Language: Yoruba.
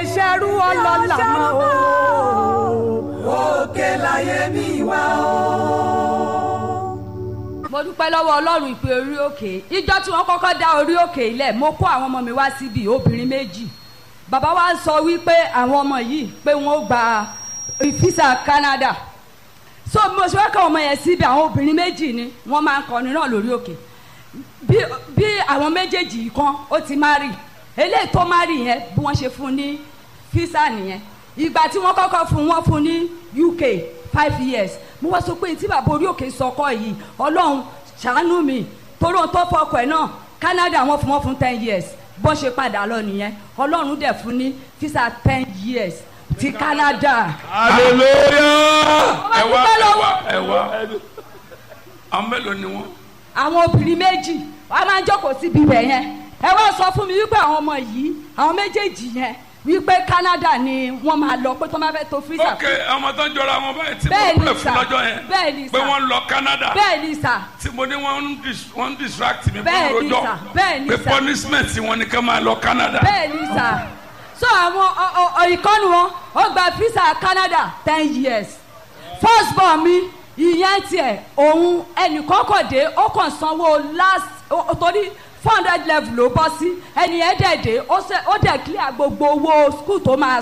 ṣerú ọlọ́lá mọ́ o. òkè láyé mi wá o. mo dúpẹ́ lọ́wọ́ ọlọ́run ìpè orí òkè ìjọ tí wọ́n kọ́kọ́ dá orí òkè ilẹ̀ mo kó àwọn ọmọ mi wá síbi obìnrin méjì bàbá wa sọ wípé àwọn ọmọ yìí pé wọ́n ó gba fisa Canada so mo ṣe wá kọ́ ọmọ yẹn síbi àwọn obìnrin méjì ni wọ́n máa ń kọrin náà lórí òkè bí bí àwọn méjèèjì yìí kan ó ti má rì eléyìí tó má rì yẹn bí wọ́n ṣe fún ní fisa nìyẹn ìgbà tí wọ́n kọ́kọ́ fún wọn fún ní UK five years mo wá sọ pé tí bàbá orí òkè sọkọ yìí ọlọ́run ṣàánú mi torí ohun tó fọkọ ẹ̀ náà Canada wọ́n fún wọn fún ten years bọ́n ṣe padà lọ nìyẹn ọlọ́run dẹ̀ fún ní fisa ten years ti Canada. hallelujah. Ó ẹ wá wá dúpẹ́ ẹ lọ́wọ́- wá ẹ wá àwọn mélòó ni wọn. àwọn obìnrin méjì wọ́n máa ń jókòó síbi ibẹ̀ yẹn ẹ wá sọ fún mi wípé àwọn ọmọ yìí àwọn méjèèjì yẹn wípé Canada ni wọ́n máa lọ pé tó máa fẹ́ tó freezer. ok ọmọ tó ń jọra wọn báyìí tí Bẹ́ẹ̀ mo ni pè fún sà. lọ́jọ́ yẹn Bẹ́ẹ̀ ni pé sà. wọ́n lọ Canada bẹ́ẹ̀ ni sà tí mo ní wọ́n ń dis- wọ́n ń distract mi Bẹ́ẹ̀ fún ni rojọ́ sà. Bẹ́ẹ̀ ni pé sà. punishment wọn ni ká máa lọ Canada. bẹ́ẹ̀ ni sà so àwọn ọ- ọ- ọ- ìkọ́nu wọn ó gba visa Canada ten years first born mi ìyẹn tiẹ̀ òun ẹnìkan kò dé ó kàn sanwó last ó- ó- torí four hundred level ló bọ́ sí ẹnìyẹn dẹ̀ dé ó ṣe- ó dẹ̀ clear gbogbo owó school tó máa